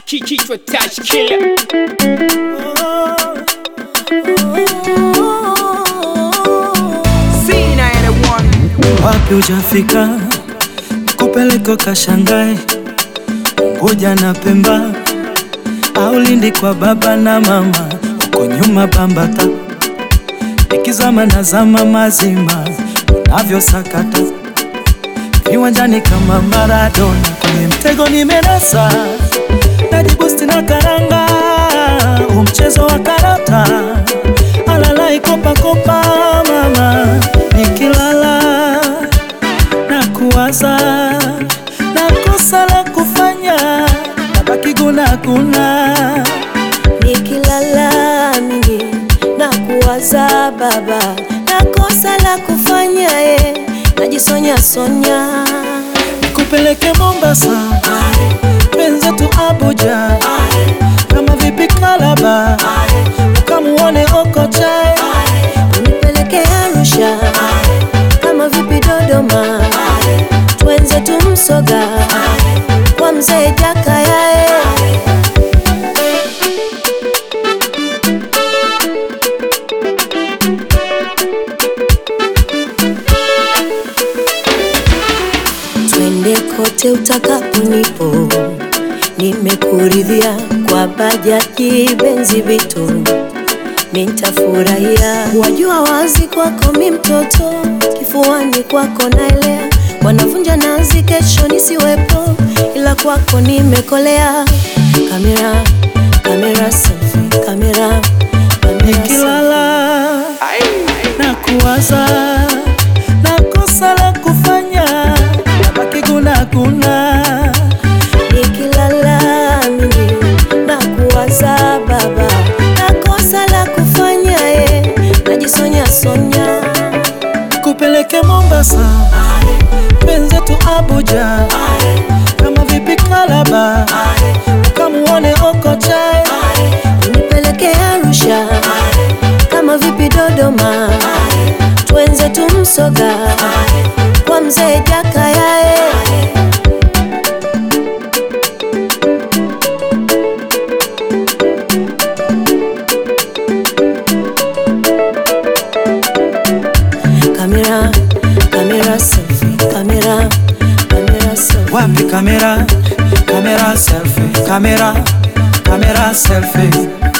kichwa touch killer Wapi ujafika kupeleko kashangae Unguja na Pemba au Lindi kwa baba na mama, uko nyuma Bambata ikizama na zama mazima unavyosakata viwanjani kama Maradona, kwenye mtego nimenasa, najibusti na karanga, umchezo wa karata alalai kopakopa mama, nikilala na kuwaza na kosa la kufanya nabaki gunaguna Nikilala mimi na kuwaza baba na kosa la kufanya ye najisonya sonya kupeleke Mombasa, wenzetu Abuja, kama vipi Kalaba, ukamuone Okocha, unipeleke Arusha kama vipi Dodoma twenze tumsoga kwa mzee Jakaya twende kote utakaponipo nimekuridhia kwa bajaji benzi vitu nitafurahia wajua wazi kwako mi mtoto kifuani kwako naelea wanavunja nazi kesho nisiwepo ila kwako nimekolea kamera kamera selfie kamera kamera selfie. nikilala na kuwaza na kosa la kufanya nabaki gunaguna nikilala mimi na kuwaza baba na kosa la kufanya ye najisonya sonya kupeleke Mombasa, wenzetu Abuja, kama vipi Kalaba, ukamuone Okocha, unipeleke Arusha kama vipi Dodoma twenze tumsoga kwa mzee Jakaya kamera kamera selfie kamera kamera selfie wapi kamera, kamera selfie, kamera, kamera selfie